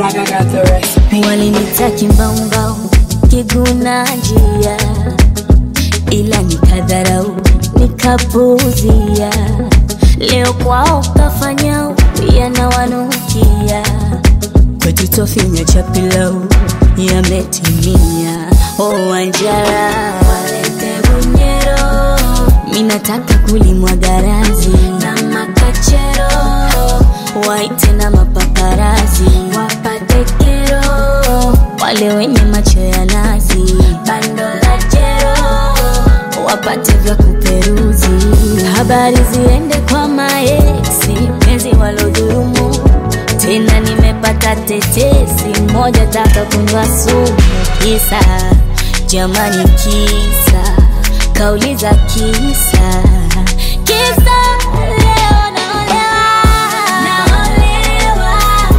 I got the recipe. Walinita kimbaumbau kiguna njia, ila nikadharau nikapuuzia. Leo kwao kafanya yanawanukia, kwetu tofinya cha pilau yametimia. Oh, Wanjara walete bunyero, minataka kulimwa garazi na makachero, waite na mapaparazi wapate kero, wale wenye macho ya nazi bando la jero wapate vya kuperuzi, habari ziende kwa maeksi, penzi walodhurumu tena nimepata tetesi moja taka kunywa sumu kisa jamani kisa kauli za kisa kisa leo naolewa naolewa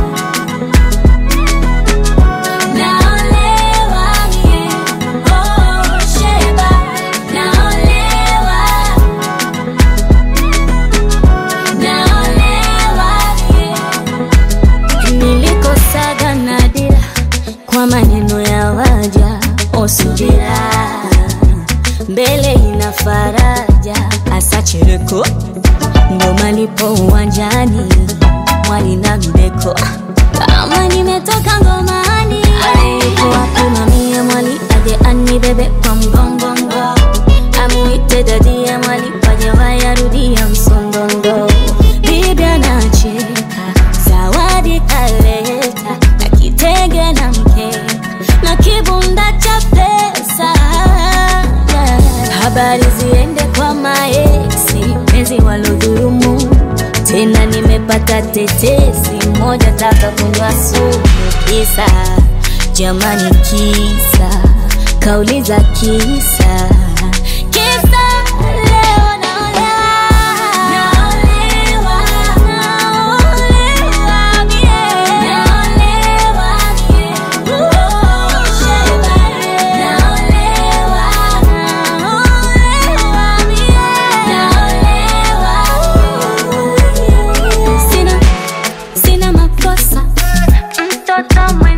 naolewa yeah. oh sheba naolewa naolewa yeah. Nilikosaga nadira kwa maneno ya waja osubira, mbele ina faraja, asa chereko ndo malipo uwanjani, mwali na mbeko kama nimetoka ngomani, alikuwa kumamia mwali aje anibebe kwa mgongongo, amuite dadia mwali waje wayarudia msondondo, bibi anacheka zawadi kaleta na kitenge na mkeka na kibunda cha pesa. Habari ziende kwa maeksi, penzi walodhurumu tena, nimepata tetesi moja, taka kunywa sumu kisa jamani, kisa kauli za kisa kisa leo naolewa naolewa naolewa mie naolewa mie oh sheba naolewa naolewa mie naolewa sina sina makosa mtoto mwenye